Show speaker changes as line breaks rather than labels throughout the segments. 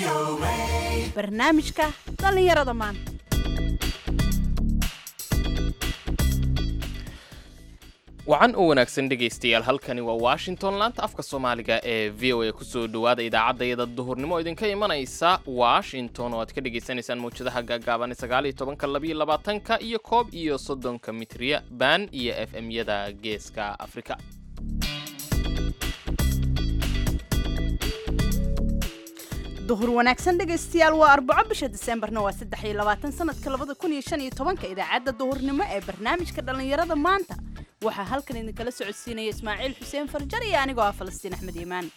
barnaamijka dhallinyarada maanta
wacan u wanaagsan dhegaystayaal halkani waa washington laanta afka soomaaliga ee v o a kusoo dhowaada idaacaddayada duhurnimo idinka imanaysa washington oo aad ka dhagaysanaysaan mawjadaha gaagaaban sagaaliyo tobanka labiyo labaatanka iyo koob iyo soddonka mitriya baan iyo f m-yada geeska afrika
duhur wanaagsan dhegaystayaal waa arbaco bisha diseembarna waa saddex iyo labaatan sanadka labada kun iyo shan iyo tobanka idaacadda duhurnimo ee barnaamijka dhallinyarada maanta waxaa halkan idinkala socodsiinaya ismaaciil xuseen farjar iyo anigoo ah falastiin axmed iimaan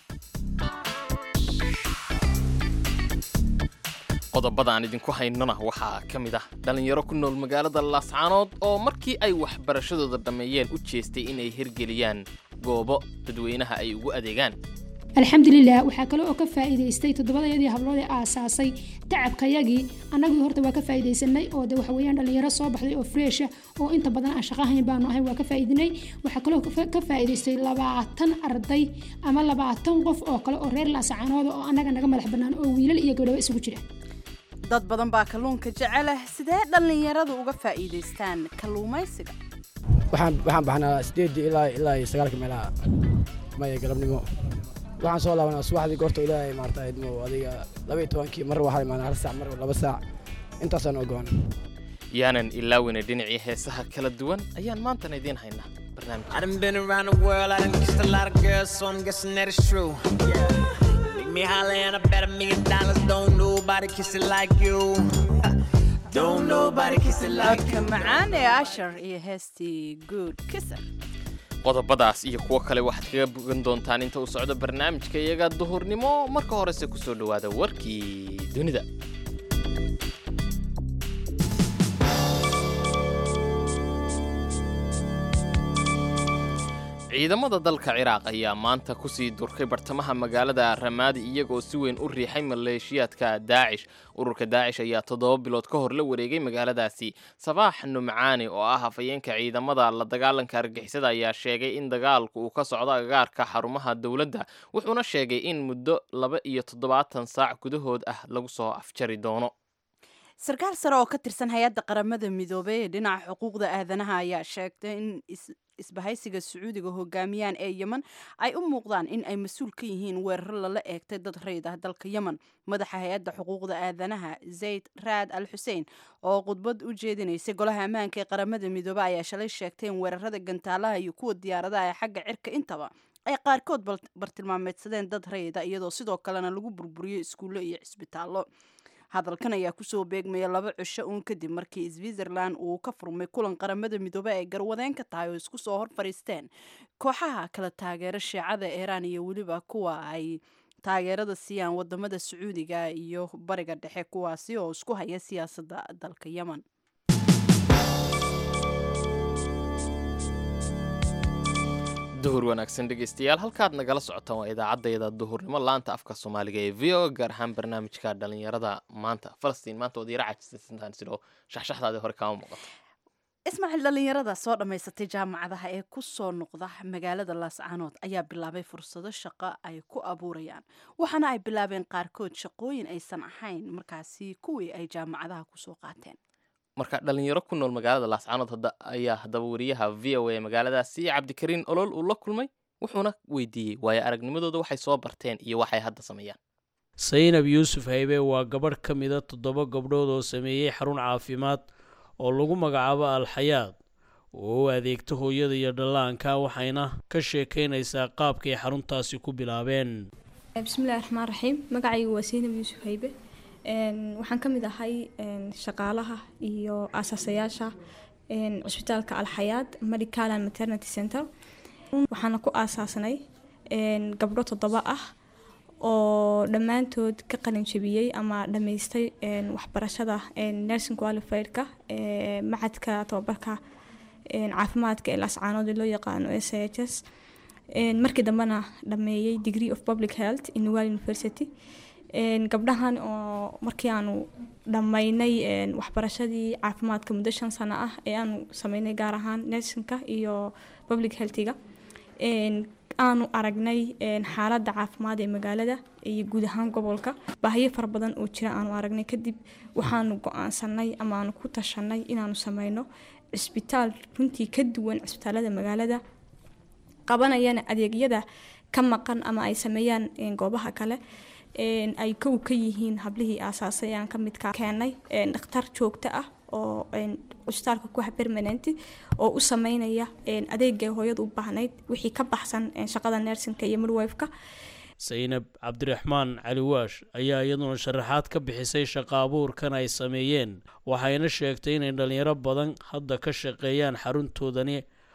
qodobada aan idinku haynona waxaa ka mid ah dhallinyaro ku nool magaalada laascaanood oo markii ay waxbarashadooda dhammeeyeen u jeestay inay hirgeliyaan goobo dadweynaha ay ugu adeegaan
alxamdulilah waxaa kale oo ka faa'iidaystay toddobadayadii hablood ee aasaasay tacabkayagii annagii horta waa ka faa'iidaysanay oo de waxa weeyaan dhallinyaro soo baxday oo freesha oo inta badan aan shaqahayn baanu ahay waa ka faa'iidinay waxaa kaloo ka faa'iidaystay labaatan arday ama labaatan qof oo kale oo reer laasacaanooda oo annaga naga madax bannaan oo wiilal iyo gabdhaba isugu jira
dad badan baa kalluunka jeceleh sidee dhallinyaradu uga faa'iidaystaan kalluumaysiga
waxaan waxaan baxnaa sideedii ilaa ilaa iyo sagaalka meelaha maya galabnimo waxaan soo laabanaa subaxdii goorta ilaahay maarta idmo adiga laba iyo tobankii mar waxaa imaanaa hal saac mar laba saac intaasaan ogoon
yaanan ilaawina dhinacii heesaha kala duwan ayaan maantana idiin haynaa barnaamij
I done been around the world, I done kissed a lot of girls, so I'm guessing that it's true. Make me holler and I bet a million dollars. Don't nobody kiss it like you. Don't nobody kiss it like
codka macaan ee ashar iyo heestii good kisser
qodobadaas iyo kuwo kale waxaad kaga bogan doontaan inta uu socdo barnaamijka iyaga duhurnimo marka horese kusoo dhowaada warkii dunida ciidamada dalka ciraaq ayaa maanta kusii durkay bartamaha magaalada ramaadi iyagoo si weyn u riixay maleeshiyaadka daacish ururka daacish ayaa toddoba bilood ka hor la wareegay magaaladaasi sabaax numcaani oo ah hafayeenka ciidamada la dagaalanka argixisada ayaa sheegay in dagaalku uu ka socdo agaarka xarumaha dowladda wuxuuna sheegay in muddo laba iyo toddobaatan saac gudahood ah lagu soo afjari doono
sarkaal sare oo ka tirsan hay-adda qaramada midoobay ee dhinaca xuquuqda aadanaha ayaa sheegtay in isbahaysiga sacuudiga hogaamiyaan ee yemen ay u muuqdaan in ay mas-uul ka yihiin weeraro lala eegtay dad rayd ah dalka yemen madaxa hay-adda xuquuqda aadanaha zayd raad al xuseen oo khudbad u jeedinaysay golaha ammaanka ee qaramada midoobe ayaa shalay sheegtay in weerarada gantaalaha iyo kuwa diyaaradaha ee xagga cirka intaba ay qaarkood bartilmaameedsadeen dad rayda iyadoo sidoo kalena lagu burburiyo iskuullo iyo cisbitaallo hadalkan ayaa kusoo beegmaya laba cisho uun kadib markii switzerland uu ka furmay kulan qaramada midoobe ay garwadeen ka tahay oo isku soo hor fadhiisteen kooxaha kala taageera shiicada iiraan iyo weliba kuwa ay taageerada siiyaan wadamada sacuudiga iyo bariga dhexe kuwaasi oo isku haya siyaasadda dalka yemen
duhur wanaagsan dhegaystayaal halkaad nagala socotaan waa idaacaddayda duhurnimo laanta afka soomaaliga ee v o gaar ahaan barnaamijka dhallinyarada maanta falastiin maanta waad yara cajisaysantaan sidoo shaxshaxdaadii hore kaama muuqato
ismaaciil dhallinyarada soo dhammaysatay jaamacadaha ee ku soo noqda magaalada laascaanood ayaa bilaabay fursado shaqo ay ku abuurayaan waxaana ay bilaabeen qaarkood shaqooyin aysan ahayn markaasi kuwii ay jaamacadaha kusoo qaateen
marka dhalinyaro ku nool magaalada laascaanood hadda ayaa haddaba wariyaha v o a magaaladaasi cabdikariin olol uu la kulmay wuxuuna weydiiyey waayo aragnimadooda waxay soo barteen iyo waxay hadda sameeyaan
saynab yuusuf haybe waa gabadh ka mida toddoba gabdhood oo sameeyey xarun caafimaad oo lagu magacaabo alxayaad oo u adeegta hooyada iyo dhallaanka waxayna ka sheekaynaysaa qaabkay xaruntaasi ku bilaabeen
bismillahi raxmaan raxiim magacaygu waa saynab yuusuf haybe waxaan ka mid ahay shaqaalaha iyo aasaasayaasha cusbitaalka alxayaad medical and maternity center waxaana ku aasaasnay gabdho toddoba ah oo dhammaantood ka qalin jabiyey ama dhammaystay waxbarashada nursing qualifiedka macadka tababarka caafimaadka ee laascaanood ee loo yaqaano s h s markii dambena dhameeyey degree of public health in nugal university gabdhahan oo markii aanu dhammaynay waxbarashadii caafimaadka muddo shan sano ah ee aanu sameynay gaar ahaan nersinka iyo public healthiga aanu aragnay een, xaaladda caafimaad ee magaalada iyo guud ahaan gobolka baahiyo fara badan oo jira aanu aragnay kadib waxaanu go-aansanay ama aanu ku tashanay inaanu sameyno cisbitaal runtii ka duwan cisbitaalada magaalada qabanayana adeegyada ka maqan ama ay sameeyaan een, goobaha kale een, ay kow ka yihiin hablihii aasaasay aan ka midka keenay een, dhakhtar joogto ah oo een, cisbitaalka ku ah permanent oo u sameynaya een, adeegay hooyadu u baahnayd wixii ka baxsan een, shaqada nersinka iyo midwifeka
saynab cabdiraxmaan cali waash ayaa iyaduna sharaxaad ka bixisay shaqa abuurkan ay sameeyeen waxayna sheegtay inay dhallinyaro badan hadda ka shaqeeyaan xaruntoodani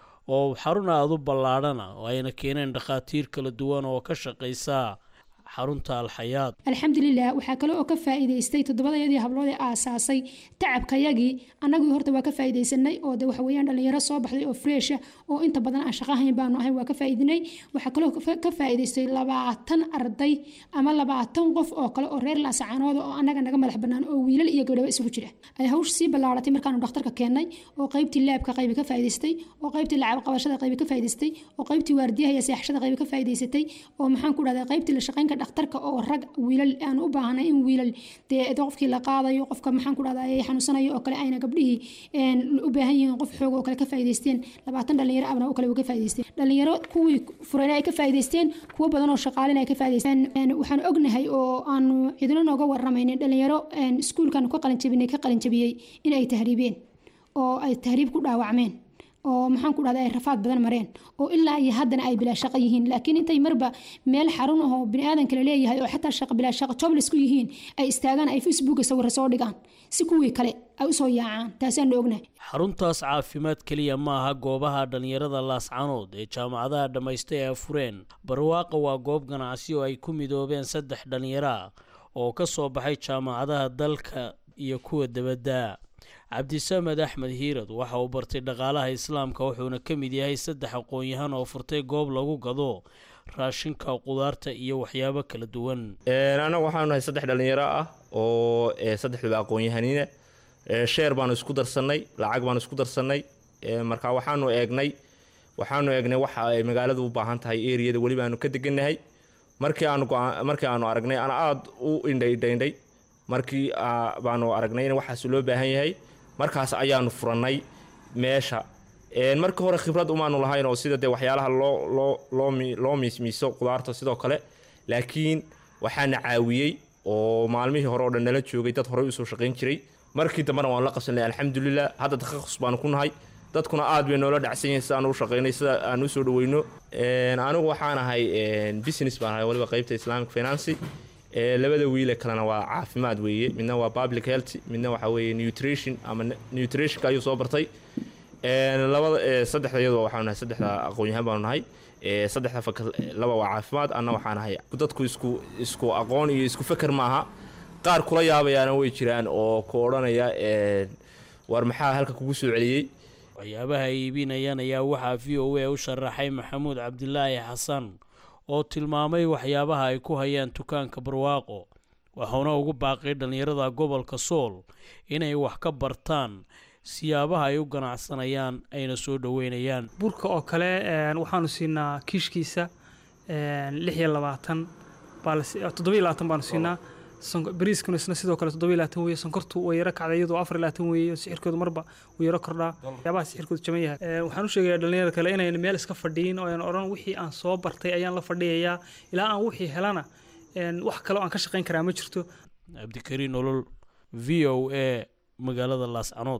oo xarun aada u ballaadhana oo ayna keeneen dhakhaatiir kala duwan oo ka shaqaysa xarunta alxayaad
alxamdulilah waxaa kale oo ka faa'iidaystay toddobadayadii hablood ee aasaasay tacabkayagii annagii horta waa ka faa'iidaysanay oo de waxa weeyaan dhallinyaro soo baxday oo freesha oo inta badan aan shaqo hayn baanu ahay waa ka faa'iidinay waxaa kaloo ka- ka faa'iidaystay labaatan arday ama labaatan qof oo kale oo reer laasacaanooda oo annaga naga madax bannaan oo wiilal iyo gabdhaba isugu jira ay hawsh sii ballaaratay markaanu dhakhtarka keennay oo qaybtii laabka qaybi ka faa'iidaystay oo qaybtii lacab qabashada qaybi ka faa'iidaystay oo qaybtii waardiyaha iyo seexashada qaybi ka faa'iidaysatay oo maxaan ku dhahdaa qaybtii la shaqaynka dhakhtarka oo rag wiilal aan u baahnay in wiilal dee qofkii la qaadayo qofka maxaan ku dhahdaa ay xanuunsanayo oo kale ayna gabdhihii een, u baahan yihiin qof xoog oo kale ka faa'iidaysteen labaatan dhalinyaro abna oo kale way ka faa'iidaysteen dhalinyaro kuwii furayna ay ka faa'iidaysteen kuwo badan oo shaqaalina ay ka faa'iidaysteen Een, waxaan ognahay oo aanu cidina nooga waramaynin dhalinyaro een, iskuulkan ka qalin jabinay ka qalin jabiyey in ay tahriibeen oo ay tahriib ku dhaawacmeen oo maxaan ku dhahda ay rafaad badan mareen oo ilaa iyo haddana ay bilaa shaqo yihiin laakiin intay marba meel xarun ahoo biniaadan kale leeyahay oo xataa shaqo bilaa shaqo jobless ku yihiin ay istaagaan ay facebooka sawirra soo dhigaan si kuwii kale ay usoo yaacaan taasaanu ognahay
xaruntaas caafimaad keliya ma aha goobaha dhallinyarada laascanood ee jaamacadaha dhammaystay ee fureen barwaaqa waa goob ganacsi oo ay ku midoobeen saddex dhallinyaro ah oo ka soo baxay jaamacadaha dalka iyo kuwa debadda cabdisamed axmed hiirad waxa uu bartay dhaqaalaha islaamka wuxuuna ka mid yahay saddex aqoon-yahan oo furtay goob lagu gado raashinka qudaarta iyo waxyaabo kala duwan
anagu waxaanu nahay saddex dhallinyaro ah oo eh, saddexduba aqoon-yahaniina Eh, sheer baanu isku darsannay lacag baanu isku darsannay Eh, marka waxaanu eegnay waxaanu eegnay waxa ay magaaladu u baahan tahay eriyada weli baanu ka degannahay markii aanu go'aan- markii aanu aragnay ana aada u indhaydhaynday markii aa, baanu aragnay in waxaas loo baahan yahay markaas ayaanu furannay meesha Een, marka hore khibrad umaanu lahayn oo sida dee waxyaalaha loo loo loo mi- loo miismiiso qudaarta sidoo kale laakiin waxaana caawiyey oo maalmihii hore oo dhan nala joogay dad horey usoo shaqayn jiray markii dambena waan la qabsanay alxamdulilah hadda takhasus baanu ku nahay dadkuna aad bay noola dhacsan yihiin sida aan u shaqaynay sida aan u soo dhaweyno Een, anigu waxaan ahay een, business baan ahay waliba qaybta islamic finance Ee, labada wiile kalena waa caafimaad weeye midna waa public health midna waxa weeye nutrition ama n- nutritionka ayuu soo bartay Een, labada ee, saddexda iyadoo waxaanu nahay saddexda aqoon-yahaan baanu nahay Ee, saddexda fakal laba waa caafimaad anna waxaan ahay dadku isku isku aqoon iyo isku feker maaha qaar kula yaabayaana way jiraan oo ku odhanaya een, war maxaa halka kugu soo celiyey
waxyaabaha ay iibinayaan ayaa waxaa v o a u sharaxay maxamuud cabdilaahi xasan oo tilmaamay waxyaabaha ay ku hayaan dukaanka barwaaqo waxauna ugu baaqay dhallinyarada gobolka sool inay wax ka bartaan siyaabaha ay u ganacsanayaan ayna soo dhoweynayaan
burka oo kale een, waxaanu siinaa kiishkiisa een, lix iyo labaatan baa la si- toddoba iyo labaatan baanu siinaa Sonko- bariiskuna isna sidoo kale toddoba iyo labaatan weeye sonkortu way yaro kacday iyadoo afar iyo labaatan weeye sixirkoodu marba wuu yaro kordhaa waxyaabaha sixirkoodu jaban yahay Een, waxaan u sheegayaa dhalinyarada kale inayn meel iska fadhiyin oo aan odhan wixii aan soo bartay ayaan la fadhiyayaa ilaa aan wixii helana een, wax kale oo aan ka shaqayn karaa ma jirto
cabdikariin nolol v o a magaalada laascanood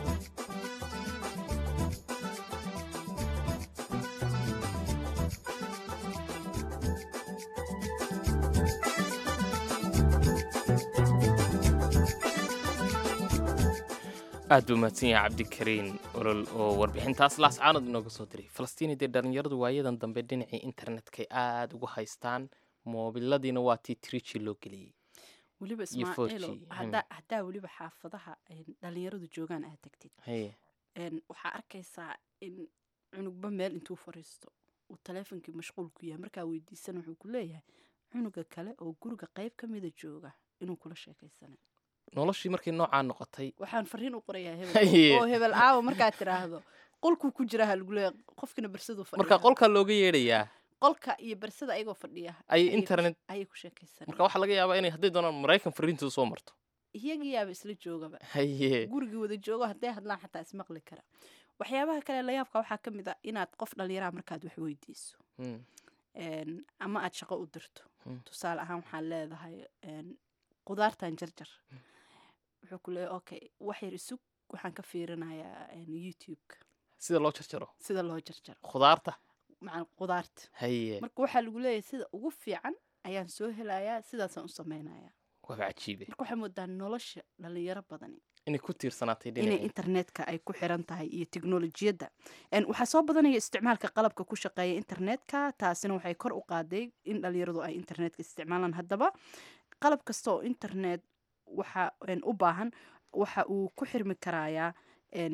aad buu mahadsan yahay cabdikariin olol oo warbixintaas laascaanood inooga soo diray falastiini dee dhallinyaradu waayadan dambe dhinacii internetkay aad ugu haystaan moobiladiina waa tii triji loo geliyey
weliba
iyo
ismaaciilo
4G,
haddaa haddaa weliba xaafadaha ay dhalinyaradu joogaan aad tagtid
haye
een, waxaa arkaysaa in cunugba meel intuu fariisto uu taleefonkii mashquul ku yahay markaa weydiisan wuxuu ku leeyahay cunuga kale oo guriga qayb ka mida jooga inuu kula sheekaysanay
noloshii markay noocaa noqotay
waxaan fariin u qorayaa
Haye.
hebel oo hebel aawo markaad tiraahdo qolkuu ku jira ha lagu leeyahay qofkina barsaduu
marka
fadhiyaa
qolkaa looga yeedhayaa
qolka iyo barsada ayagoo fadhiya
ay
ayay ku-
internet
ayay ku sheekaysanayaan
marka waxaa laga yaabaa inay hadday doonaan maraykan fariintu soo marto
iyagiyaaba isla joogaba
haye
gurigii wada joogo hadday hadlaan xataa ismaqli kara waxyaabaha kale layaabka waxaa ka mid a inaad qof dhallinyaraha markaad wax weydiiso
Mm.
een, ama aad shaqo u dirto
Mm.
tusaale ahaan waxaad leedahay een, qudaartan jarjar wuxuu ku leeyahay okay wax yar isug waxaan ka fiirinayaa een, youtube-ka
sida loo jarjaro
sida loo jarjaro
khudaarta
macan qudaarta
haye
marka waxaa lagu leeyahay sida ugu fiican ayaan soo helayaa sidaasaan u samaynayaa
waaba cajiibe
marka waxay moodaa nolosha dhalinyaro badani
inay ku tiirsanaatay
inay
dhinaci
internetka ay ku xiran tahay iyo teknolojiyadda En, waxaa soo badanaya isticmaalka qalabka ku shaqeeya internetka taasina waxay kor u qaaday in dhalinyaradu ay internetka isticmaalaan haddaba qalab kasta oo internet waxa en, u baahan waxa uu ku xirmi karayaa en,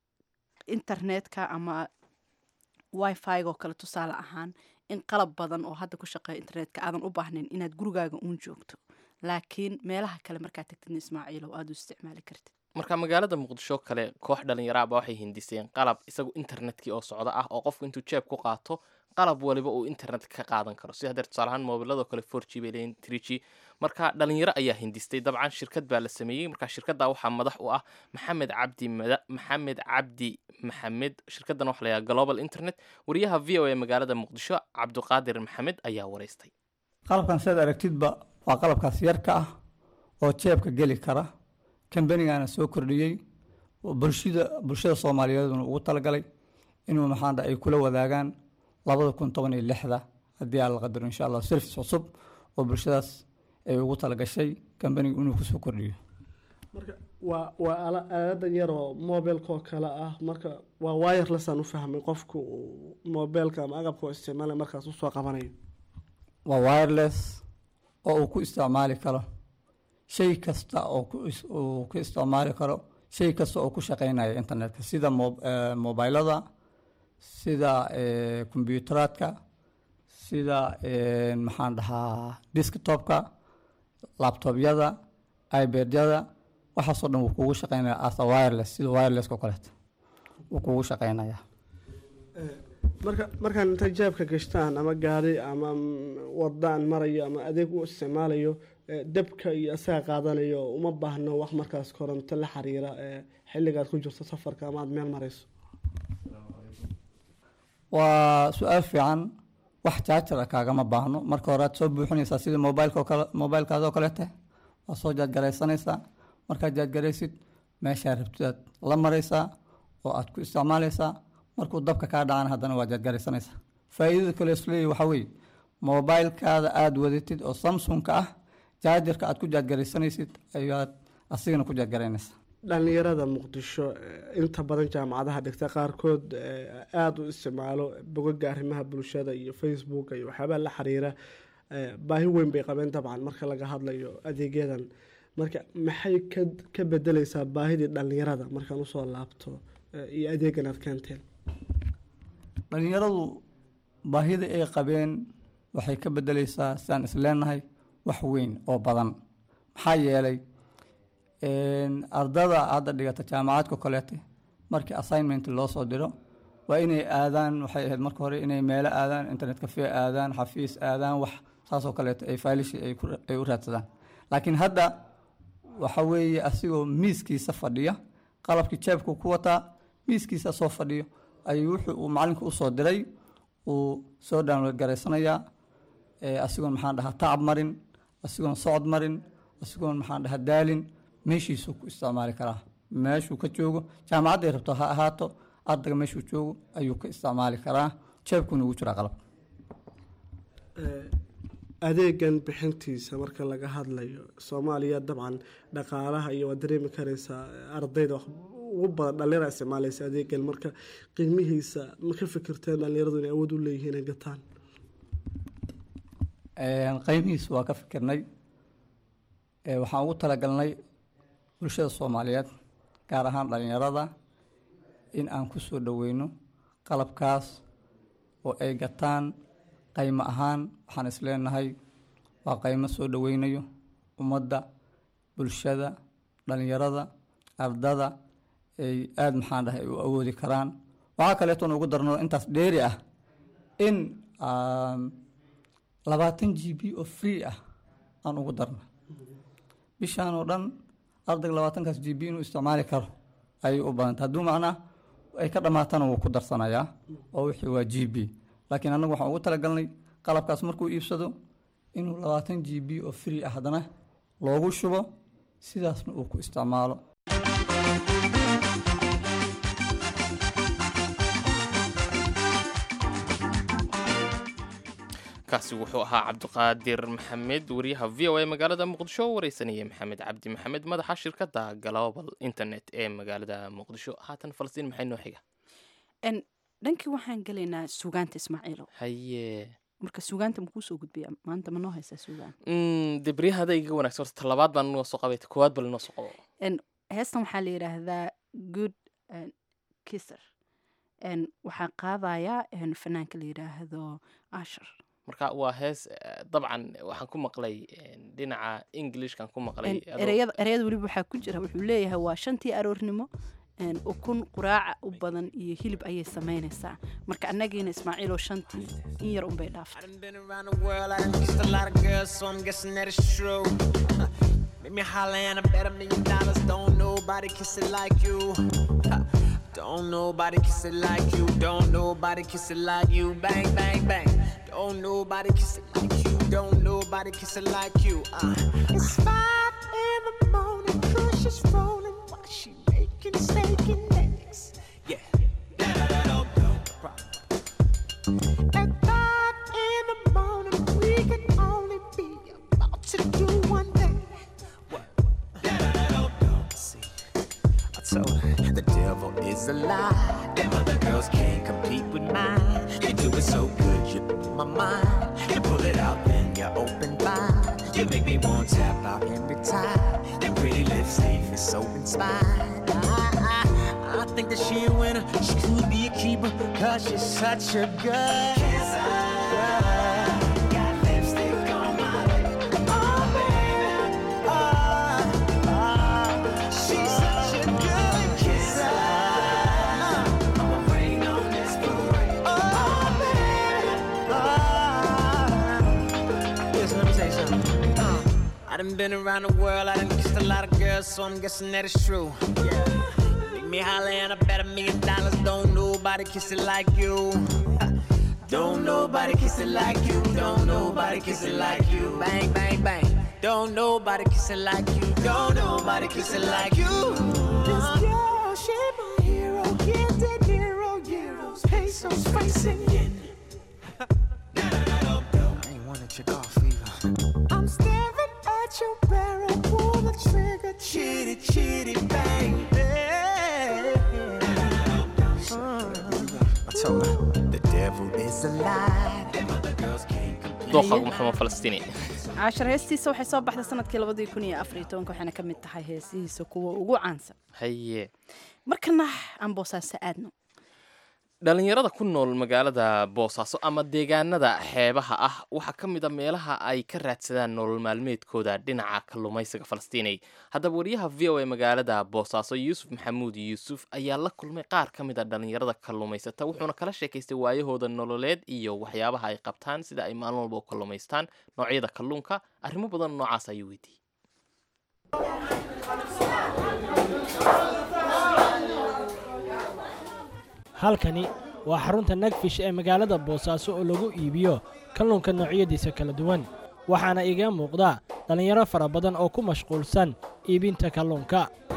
internetka ama wifi oo kale tusaale ahaan in qalab badan oo hadda ku shaqeeya internetka aadan u baahnayn inaad gurigaaga uun joogto laakiin meelaha kale markaad tagtidna ismaaciilow aad u isticmaali kartid
marka magaalada muqdisho kale koox dhalinyaraaba waxay hindiseen qalab isagu internetkii oo socda ah oo qofku intuu jeeb ku qaato qalab waliba uu internet ka qaadan karo sida hadeer tusaale ahaan moobiladoo kale four g bay leeyihin three g marka dhalinyaro ayaa hindistay dabcan shirkad baa la sameeyey marka shirkadda waxaa madax u ah maxamed cabdi mada- maxamed cabdi maxamed shirkaddan waxa la yidhaha global internet wariyaha v o a magaalada muqdisho cabdiqaadir maxamed ayaa wareystay
qalabkan sidaad aragtidba waa qalabkaas yarka ah oo jeebka geli kara kambanigana soo kordhiyey oo bulshada bulshada soomaaliyeeduna ugu talagalay inuu maxaan dhahay ay kula wadaagaan labada kun toban iyo lixda haddii aan la qadaro insha allah service cusub oo bulshadaas ay ugu talagashay kambaniga inuu kusoo kordhiyo
marka waa waa ala- aaladan yar oo mobilka oo kale ah marka waa wirelessaan u fahmay qofku uu mobilka ama agabka oo isticmaalaya markaas usoo qabanayo
waa wireless oo uu ku isticmaali karo shay kasta oo ku is- uu ku isticmaali karo shay kasta oo ku shaqeynaya internetka sida mo- eh, mobilada sida eh, kombiyuuteraadka sida eh, maxaan dhahaa desktopka laptopyada ibadyada waxaasoo dhan wuu kugu shaqeynaya as a wireless sida wirelesska oo kaleeto wuu kugu shaqeynaya
marka markaan intay jeebka gashtaan ama gaari ama mm, wadaan marayo ama adeeg u isticmaalayo eh, dabka iyo asaga qaadanayo uma baahno wax markaas koronto la xiriira eh, xilligaad ku jirto safarka ama aad meel marayso
waa su-aal fiican wax jaajara kaagama baahno marka hore aad soo buuxinaysaa sida mobilka oo kale mobilkaada oo kaleete waa soo jaadgaraysanaysaa markaad jaadgaraysid meeshaa rabtidaad la maraysaa oo aad ku isticmaalaysaa markuu dabka kaa dhacana haddana waa jaadgaraysanaysaa faa'iidada kale isleeyahy waxaa weeye mobilkaada aada wadatid oo samsungka ah jaajarka aad ku jaadgaraysanaysid ayaad asigana ku jaadgaraynaysaa
dhalinyarada muqdisho eh, inta badan jaamacadaha dhigta qaarkood eh, aada u isticmaalo bogaga arrimaha bulshada iyo facebook iyo waxyaabaha la xiriira eh, baahi weyn bay qabeen dabcan marka laga hadlayo adeegyadan marka maxay ka ka bedeleysaa baahidii dhalinyarada markaan usoo laabto eh, iyo adeegan aad keenteen
dhalinyaradu baahida ay qabeen waxay ka bedeleysaa sidaan isleenahay wax weyn oo badan maxaa yeelay een, ardada hadda dhigata jaamacadka kaleete markii assignment loo soo diro waa inay aadaan waxay ahayd marka hore inay meelo aadaan internet cafe aadaan xafiis aadaan wax saasoo kaleeto ay failishi ay ku- ay u raadsadaan laakiin hadda waxa weeye asigoo miiskiisa fadhiya qalabkii jeebku ku wataa miiskiisa soo fadhiyo ayuu wuxuu uu macalinka usoo diray uu soo download garaysanayaa ee asigoon maxaan dhahaa tacab marin asigoon socod marin asigoon maxaan dhahaa daalin meeshiisuu ku isticmaali karaa meeshuu ka joogo jaamacadday rabto ha ahaato ardayga meeshuu joogo ayuu ka isticmaali karaa jeebkuuna ugu jiraa qalab
Eh, adeegan bixintiisa marka laga hadlayo soomaaliya dabcan dhaqaalaha iyo waad dareemi kareysaa eh, ardayda wax ugu badan dhalinyara isticmaaleysa adeegan marka qiimihiisa ma ka fikirteen dhalinyaradu inay awood u leeyihiin inay gataan
Een, qiimihiisa waa ka fikirnay Ee, waxaan ugu talagalnay bulshada soomaaliyeed gaar ahaan dhalinyarada in aan ku soo dhoweyno qalabkaas oo ay gataan qaymo ahaan waxaan isleenahay waa qaymo soo dhoweynayo ummadda bulshada dhalinyarada ardada ay aada maxaan dhahay u awoodi karaan waxaa kaleetoon ugu darno intaas dheeri ah in labaatan g b oo free ah aan ugu darna bishaan oo dhan ardayga labaatankaas g b inuu isticmaali karo ayay u badanta hadduu macnaa ay ka dhammaatana wuu ku darsanayaa oo wixii waa g b laakiin annagu waxaan ugu talagalnay qalabkaas markuu iibsado inuu labaatan g b oo free ah haddana loogu shubo sidaasna uu ku isticmaalo
kaasi wuxuu ahaa cabdiqaadir maxamed wariyaha v o a magaalada muqdisho oo wareysanaya maxamed cabdi maxamed madaxa shirkadda global internet ee magaalada muqdisho haatan falastiin maxay noo xiga
dhankii waxaan gelaynaa suugaanta ismaaciilow
haye
marka suugaanta makuu soo gudbiya maanta ma noo haysaa suugaan
de beryahada iga wanagsan horta talabaad baan noo soo qabay koowaad bal noo soo qabo
heestan waxaa la yidhaahdaa good kisser waxaa qaadayaa fanaanka la yidhaahdo ashar
marka waa hees dabcan waxaan ku maqlay dhinaca englishkan ku maqlay
ereyada ereyada weliba waxaa ku jira wuxuu leeyahay waa shantii aroornimo ukun quraaca u badan iyo hilib ayay samaynaysaa marka annagiina ismaaciiloo shantii in yar unbay dhaaftay
Make me holler and I bet a million dollars. Don't nobody kiss it like you. Don't nobody kiss it like you. Don't nobody kiss it like you. Bang, bang, bang. Don't nobody kiss it like you. Don't nobody kiss it like you. Uh. It's five in the morning. Crush is rolling while she making steak and eggs. Yeah. At five in the morning, we can only be about to do one thing. So the devil is a lie. Them other girls can't compete with mine. You do it so good, you blow my mind. You pull it out, then you open wide. You make me want to tap out every time. Your pretty lips leave me so inspired. I, I, I think that she a winner. She could be a keeper, cause she's such a good kisser. Got lipstick on my lip. Oh, baby. Oh, oh. She's such a good kisser. I'ma rain on this parade. Oh, baby. Oh. Listen, let me tell you something. Uh, I done been around the world, I done kissed a lot of girls, so I'm guessing that it's true. Yeah. Make me holler and I bet a million dollars. Don't nobody kiss it like you. Don't nobody kiss it like you. Don't nobody kiss it like you. Bang, bang, bang. Don't nobody kiss it like you. Don't nobody kiss it like you. This girl, she my hero. Get the hero, euros, pesos, facing yen. I ain't wanna check off either. I'm staring at your barrel. Pull the trigger, chitty, chitty, bang. I told her the devil is a lie. Them other girls can't compete.
dooqagu maxamed falastiini
cashar heestiisa waxay soo baxday sanadkii labadii kun iyo afar iyo tobanka waxayna ka mid tahay heesihiisa kuwa ugu caansan
haye
markana aan boosaaso aadno
dhalinyarada ku nool magaalada boosaaso ama deegaanada xeebaha ah waxaa ka mid a meelaha ay ka raadsadaan nolol maalmeedkooda dhinaca kalluumaysiga falastiinay haddaba wariyaha v o a magaalada boosaaso yuusuf maxamuud yuusuf ayaa la kulmay qaar ka mid a dhalinyarada kalluumaysata wuxuuna kala sheekaystay waayahooda nololeed iyo waxyaabaha ay qabtaan sida ay maalin walba u kalluumaystaan noocyada kalluunka arrimo badan noocaas ayuu weydiiyey
halkani waa xarunta nagfish ee magaalada boosaaso oo lagu iibiyo kalluunka noocyadiisa kala duwan waxaana iga muuqda dhallinyaro fara badan oo ku mashquulsan iibinta kalluunka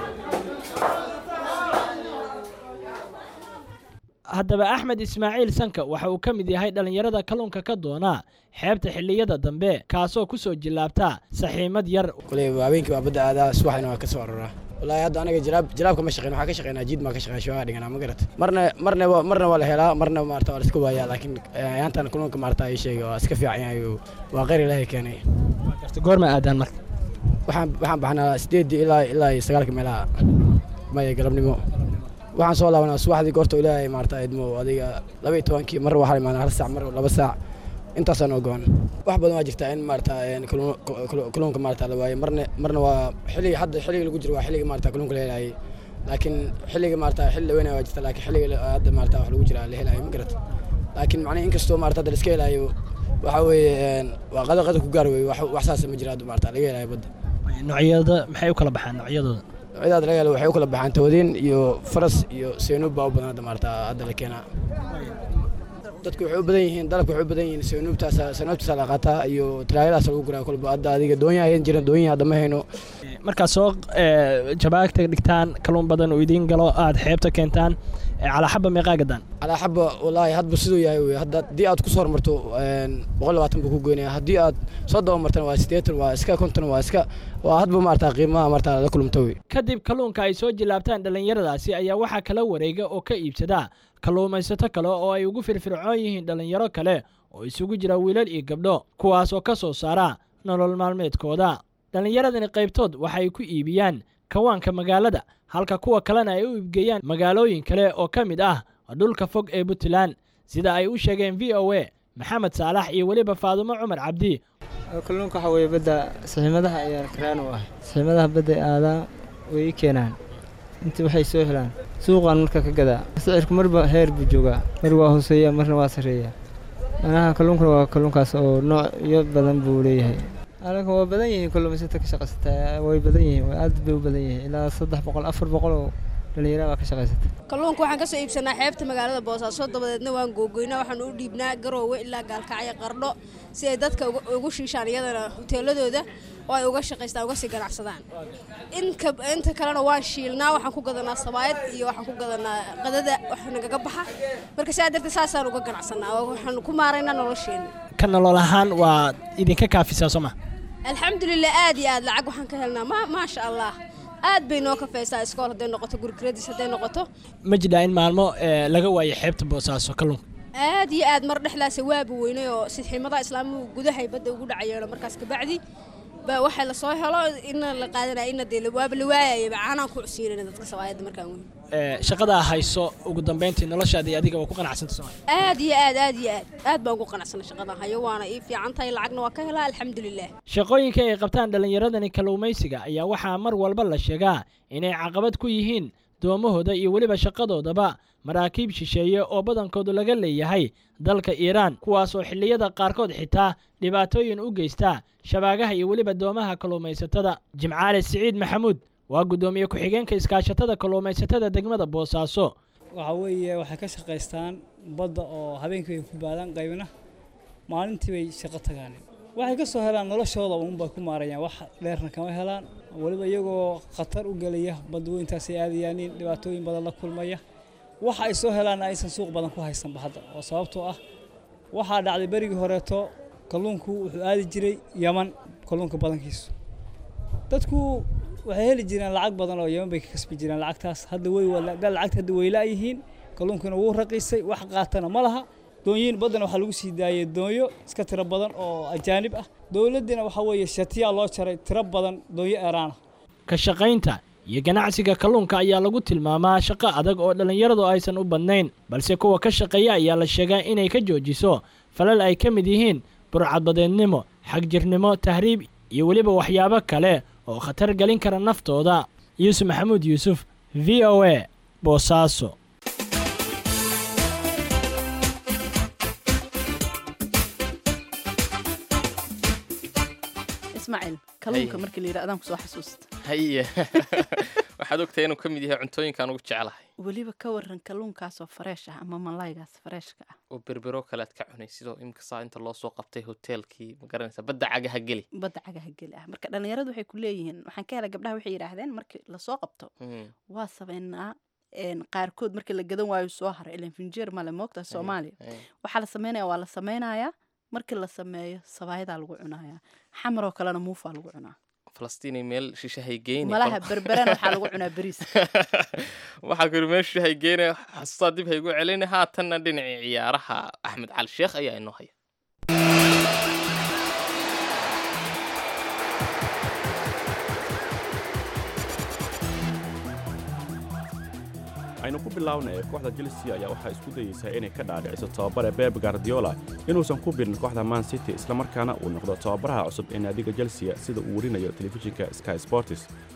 haddaba axmed ismaaciil sanka waxa uu ka mid yahay dhallinyarada kalluunka ka doona xeebta xilliyada dambe kaasoo ku soo jillaabta saxiimad yar
kuley habeenkii waa badda aadaa subaxina waa ka soo aroraa wallaahi hadda anaga jilaab jilaabka ma shaqeyn waxaa ka shaqeynaa jiid maa ka shaqeyn shoogaa dhiganaa ma garat marna marna waa marna waa la helaa marna maarata waa la iska waayaa laakiin yaantan kulunka maarata ay sheega waa iska fiican yahay waa qeyr ilaahay keenay
goorma aadaan marka
waxaan waxaan baxnaa sideedii ilaa ilaa iyo sagaalka meelaha maya galabnimo waxaan soo laabanaa subaxdii goorta ilaahay maarata idmo adiga laba iyo tobankii mar waxaa imaanaa hal saac mar laba saac intaasaan ogoon wax badan waa jirtaa in maarata kalluunka maarata la waayo marna marna waa xilliga hadda xilliga lagu jiro waa xilliga maarata kalluunka la helaayay laakiin xilliga maarata xilli dhaweynaya waa jirta laakiin xilliga hadda maarata wax lagu jiraa la helaayay ma garat laakiin macnaha inkastoo maarata hadda la iska helaayo waxa weeye waa qada qada ku gaar wey wax wax saasa ma jira hadda maarata laga helaayo badda
noocyada maxay u kala baxaan noocyadooda
noocyada hadda laga helo waxay u kala baxaan tawadin iyo faras iyo seenuub baa u badan hadda maarata hadda la keenaa dadku waxay u badan yihiin dalabka waxay u badan yihiin seenuubtaasa seenuubtaasa la qaataa iyo tiraayadaas lagu guraa kolba hadda adiga doonyaha hayan jiran doonyaha hadda ma hayno
markaad soo ee, jabaagta dhigtaan kalluun badan uu idiin galo aad xeebta keentaan ee, calaa xaba meeqaa gadaan
calaa xaba wallaahi hadba siduu yahay wey hadda haddii aad kusoo hormarto boqol labaatan buu ku goynaya haddii aad soo dabamartana waa siddeetan waa iska konton waa iska waa hadba maarata qiimaha maarata la kulumta wey
kadib kalluunka ay soo jilaabtaan dhallinyaradaasi ayaa waxaa kala wareega oo ka iibsada kalluumaysato kale oo ay ugu firfircoon yihiin dhallinyaro kale oo isugu jira wiilal iyo gabdho kuwaas oo ka soo saara nolol maalmeedkooda dhallinyaradani qaybtood waxay ku iibiyaan kawaanka magaalada halka kuwa kalena ay u iibgeeyaan magaalooyin kale oo ka mid ah dhulka fog ee puntland sida ay u sheegeen v o a maxamed saalax iyo weliba faadumo cumar cabdi
kalluunka waxa weeye badda saxiimadaha ayaa karaan u ah saxiimadaha badda aadaa way ii keenaan inta waxay soo helaan suuqaan marka ka gadaa sicirku marba heer buu joogaa mar waa hooseeya marna waa sarreeya manaha kalluunkuna waa kalluunkaas oo noocyo badan buu leeyahay alanka waa badan yihiin kalluumaysata ka shaqaysata way badan yihiin waa aad bay u badan yihiin ilaa saddex boqol afar boqol oo dhallinyara baa ka shaqaysata
kalluunka waxaan ka soo iibsanaa xeebta magaalada boosaaso dabadeedna waan googoynaa waxaan u dhiibnaa garoowe ilaa gaalkacyo qardho si ay dadka uga- ugu shiishaan iyadana hoteeladooda oo ay uga shaqaystaan uga sii ganacsadaan inka inta kalena waan shiilnaa waxaan ku gadanaa sabaayad iyo waxaan ku gadanaa qadada wax nagaga baxa marka sidaa darteed saasaan uga ganacsanaa oo waxaan ku maaraynaa nolosheena
ka nolol ahaan waa idinka kaafisaa soo ma
alxamdulilah aad iyo aad lacag waxaan ka helnaa ma maasha allah aad bay noo kafaysaa iskool hadday noqoto gurigradis hadday noqoto
ma jidhaa in maalmo ee, laga waayo xeebta boosaaso kalluunka
aad iyo aad mar dhexdaas waaba weynay oo sidxiimadaha islaamuhu gudahay badda ugu dhacayeeno markaas kabacdi baa waxaa lasoo helo ina la qaadanaya ina dee waaba la waayayaba caanaan ku cusiinayna dadka sawaayadda markaan weyn
Ee, shaqadaa hayso ugu dambeyntii noloshaada iyo adiga waa ku qanacsanta soo ma
aad iyo aad aad iyo aad aad baan ugu qanacsanay shaqadan hayo waana ii fiican tahay lacagna waa ka helaa alxamdulilah
shaqooyinka ay qabtaan dhallinyaradani kalluumaysiga ayaa waxaa mar walba la sheegaa inay caqabad ku yihiin doomahooda iyo weliba shaqadoodaba maraakiib shisheeye oo badankoodu laga leeyahay dalka iiraan kuwaas oo xilliyada qaarkood xitaa dhibaatooyin u geysta shabaagaha iyo weliba doomaha kalluumaysatada jimcaale siciid maxamuud waa guddoomiye ku-xigeenka iskaashatada kalluumaysatada degmada boosaaso
waxa weeye waxay ka shaqaystaan badda oo habeenkii bay ku baadaan qaybna maalintii bay shaqo tagaan waxay ka soo helaan noloshooda uunbay ku maarayaan wax dheerna kama helaan weliba iyagoo khatar u gelaya badda weyntaasay aadayaanin dhibaatooyin badan la kulmaya waxa ay soo helaanna aysan suuq badan ku haysanba hadda oo sababtoo ah waxaa dhacday berigii horeeto kalluunku wuxuu aadi jiray yaman kalluunka badankiisu dadku waxay heli jireen lacag badan oo yaman bay ka kasbi jireen lacagtaas hadda way lacagta hadda way laayihiin kalluunkuna wuu raqiisay wax qaatana ma laha doonyiin baddana waxaa lagu sii daayay doonyo iska tiro badan oo ajaanib ah dowladdiina waxaa weeye shatiyaa loo jaray tiro badan doonyo eeraana
ka shaqaynta iyo ganacsiga kalluunka ayaa lagu tilmaamaa shaqo adag oo dhallinyaradu aysan u badnayn balse kuwa ka shaqeeya ayaa la sheegaa inay ka joojiso falal ay ka mid yihiin burcadbadeednimo xagjirnimo tahriib iyo weliba waxyaabo kale oo khatar gelin kara naftooda yuusuf maxamuud yuusuf v o a boosaaso
ismaaciil kalluunka markii la yidhi adaan kusoo xasuusta
haye waxaad ogtahay inuu ka mid yahay cuntooyinkaan ugu jeclahay
weliba ka waran kalluunkaasoo fareesh ah ama malaygaas fareeshka ah
oo berbero kalead ka cunay sidoo imika saa inta loo soo qabtay hoteelkii ma garanaysa badda cagaha geli
badda cagaha geli ah marka dhallinyaradu waxay ku leeyihiin waxaan ka helay gabdhaha waxay yidhaahdeen markii lasoo qabto waa sameynaa een, qaarkood markii la gadan waayo soo hara ilan finjeer male moogta soomaaliya waxaa la sameynaya waa la sameynayaa markii la sameeyo sabaayadaa lagu cunayaa xamaroo kalena muufaa lagu cunaa
falastiin meel shishahay geyni
malaha berberana waxaa lagu cunaa beriis
waxaa kuri meel shishahay geyni xasuustaa dib haygu celina haatanna dhinacii ciyaaraha axmed cali sheekh ayaa inoo haya
aynu ku bilownay kooxda chelsea ayaa waxaa isku dayeysaa inay ka dhaadhiciso tababare beb guardiola inuusan ku birin kooxda man city islamarkaana uu noqdo tababaraha cusub ee naadiga chelsea sida uu werinayo telefishinka sky sports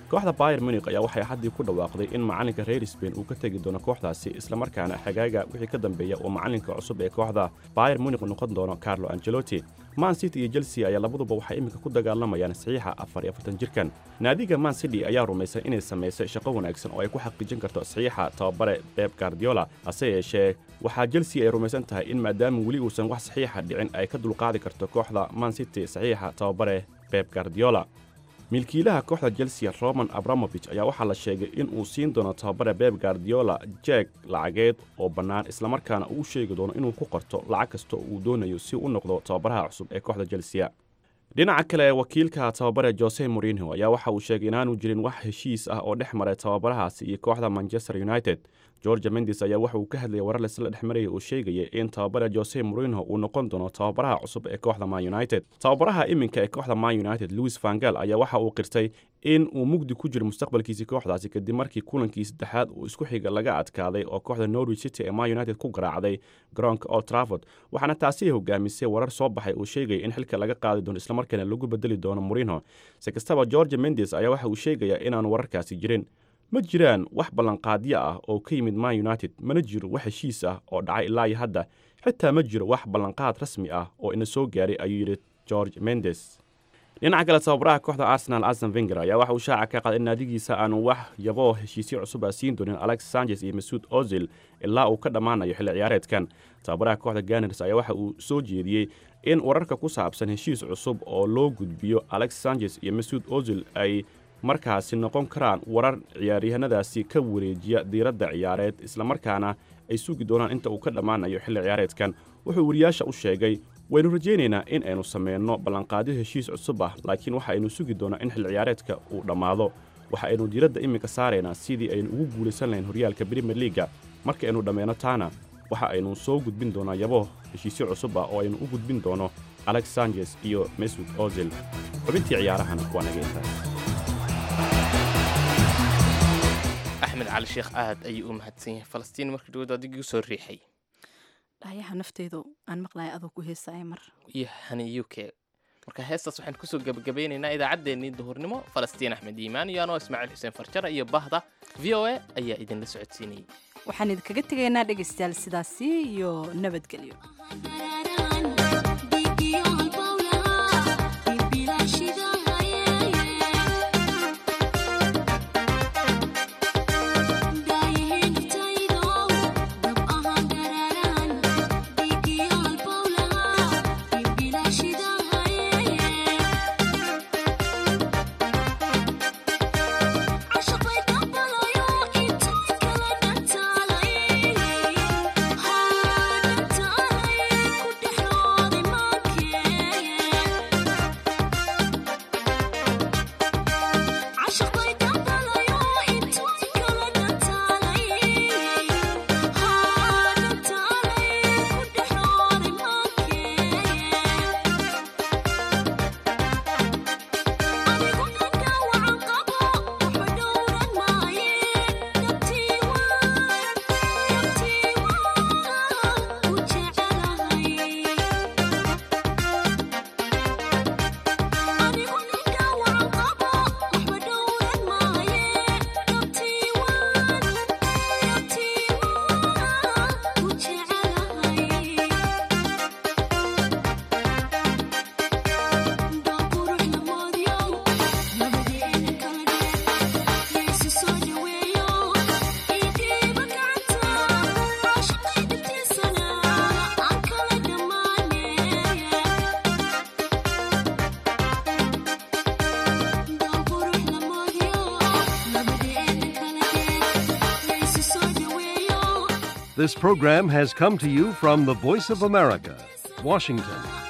kooxda bayer munich ayaa waxay haddii ku dhawaaqday in macalinka reer sbain uu ka tegi doono kooxdaasi islamarkaana xagaaga wixii ka dambeeya uu macalinka cusub ee kooxda bayer munich noqon doono carlo angelotti man city iyo chelsea ayaa labaduba waxay iminka ku dagaalamayaan saxiixa afar iyo afartan jirkan naadiga man city ayaa rumaysan inay samaysay shaqo wanaagsan oo ay ku xaqiijin karto saxiixa tababare beb guardiola hase yeeshee waxaa chelsea ay rumaysan tahay in maadaama weli uusan wax saxiixa dhicin ay ka dulqaadi karto kooxda man city saxiixa tababare beb guardiola milkiilaha kooxda chelsea roman abramovich ayaa waxaa la sheegay in uu siin doono tababare beb guardiola jeeg lacageed oo bannaan islamarkaana uu sheegi doono inuu ku qorto lacag kasta uu doonayo si u noqdo tababaraha cusub ee kooxda chelsea dhinaca kale wakiilka tababare jose morinho ayaa waxa uu sheegay inaanu jirin wax heshiis ah oo dhex maray tababarahaasi iyo kooxda manchester united georgia mendes ayaa waxa uu ka hadlayay warar laisla dhex maraya uu sheegaya in tababare jose morinho uu noqon doono tababaraha cusub ee kooxda man united tababaraha iminka ee kooxda man united louis vangal ayaa waxa uu qirtay in uu mugdi ku jiro mustaqbalkiisii kooxdaasi kadib markii kulankii saddexaad uu isku xiga laga adkaaday oo kooxda norwich city ee man united ku garaacday garoonka old trafford waxaana taasi hogaamisay warar soo baxay uu sheegaya in xilka laga qaadi doono islamarkaana lagu bedeli doono morinho si kastaba georgia mendes ayaa waxa uu sheegayaa inaanu wararkaasi jirin ma jiraan wax ballanqaadyo ah oo ka yimid man united mana jiro wax heshiis ah oo dhacay ilaa iyo hadda xitaa ma jiro wax ballanqaad rasmi ah oo ina soo gaaray ayuu yidhi george mendes dhinaca kale tababaraha kooxda arsenal arsen venger ayaa waxa uu shaaca ka qaaday in naadigiisa aanu wax yaboo heshiisyo cusub ah siin doonin alex sanchez iyo masuud ozil ilaa uu ka dhammaanayo xilli ciyaareedkan tababaraha kooxda ganers ayaa waxa uu soo jeediyey in wararka ku saabsan heshiis cusub oo loo gudbiyo alex sanchez iyo masuud ozil ay markaasi noqon karaan warar ciyaaryahanadaasi ka wareejiya diiradda ciyaareed islamarkaana ay sugi doonaan inta uu ka dhammaanayo xilli ciyaareedkan wuxuu weriyaasha u sheegay waynu rajaynaynaa in aynu samayno ballanqaadyo heshiis cusub ah laakiin waxa aynu sugi doonaa in xilli ciyaareedka uu dhammaado waxa aynu diiradda iminka saaraynaa sidii aynu ugu guulaysan lahayn horyaalka brimier liaga marka aynu dhammayno taana waxa aynu soo gudbin doonaa yabo heshiisyo cusub ah oo aynu u gudbin doono alex sanchez iyo mesud ozil xubintii ciyaarahana waa naga intaas
axmed cali sheekh aad ayuu u mahadsan yahay falastiin markii dhawaad adigii soo riixay
dhayaha nafteedu aan maqlaya adoo ku heesaya mar
iyo hani u k marka heestaas waxaan kusoo gebagabeynaynaa idaacaddeenii duhurnimo falastiin axmed iimaan iyo anoo ismaaciil xuseen farjara iyo bahda v o a ayaa idinla socodsiinayay
waxaan idinkaga tegaynaa dhegaystayaal sidaasi iyo nabadgelyo
This program has come to you from the Voice of America, Washington.